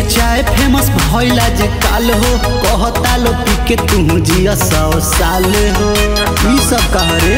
में चाय फेमस भइला जे काल हो कहता लो पी के तू जिया सौ साल हो ई सब कह रे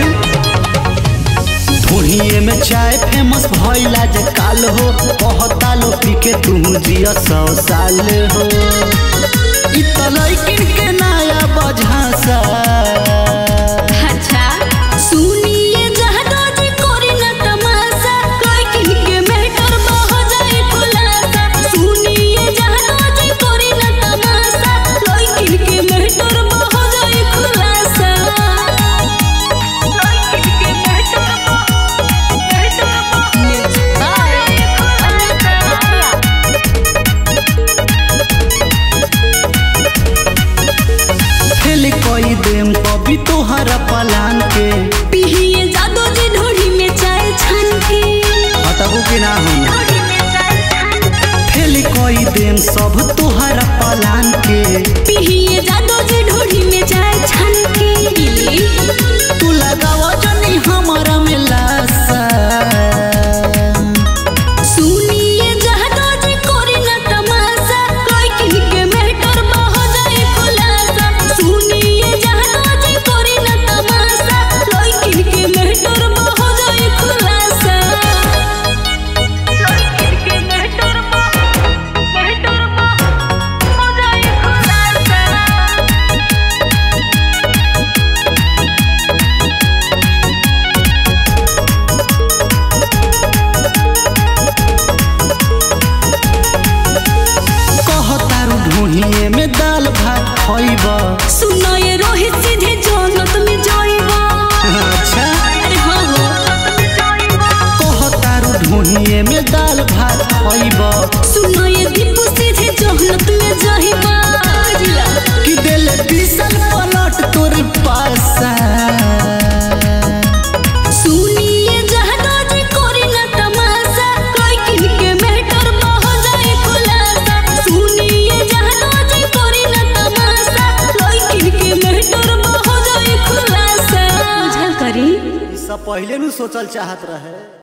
ढोहिए में चाय फेमस भइला जे काल हो कहता लो पी के तू जिया सौ साल हो ई त लइकिन के नया बझासा अच्छा सुनिए जहदा जी कोरी न तमाशा कोई किन के मेटर बह जाए खुलासा सुनिए जहदा जी कोरी न तमाशा कोई किन के मेटर बह जाए खुलासा कोई किन के मेटर फेल कोई देम कभी तोहरा पलान के पिहिए जादो जी ढोड़ी में चाय छान के हटबू कि ना हम ढोड़ी में चाय छान के फेल कोई देम सब तोहरा पलान के पिहिए जादो जी ढोड़ी में चाय छान के तू लगावा जनी हमारा में लासा सुनिए जहदा जी कोरी न तमाशा कोई किन के मेटर बह जाए खुलासा सुनिए जहदा जी कोरी न तमाशा कोई किन के मेटर बह जाए खुलासा कोई किन के मेटर बह मेटर बह हो जाए खुलासा कहतारू ढूंढिए में दाल भात खइब सुनो ये रोहित सीधे जन्नत में जाइबा अच्छा अरे हाँ हो कहतारू ढूंढिए में दाल भात खइब सुनो ये दीपू सीधे जन्नत में जाइबा कि दिल बीसल पलट तोर पासा सुनिए जहदा जी कोरी न तमाशा कोई किन के मेटर बह जाए खुलासा सुनिए जहदा जी कोरी न तमाशा कोई किन के मेटर बह जाए खुलासा बुझल करी ई सब पहले नु सोचल चाहत रहे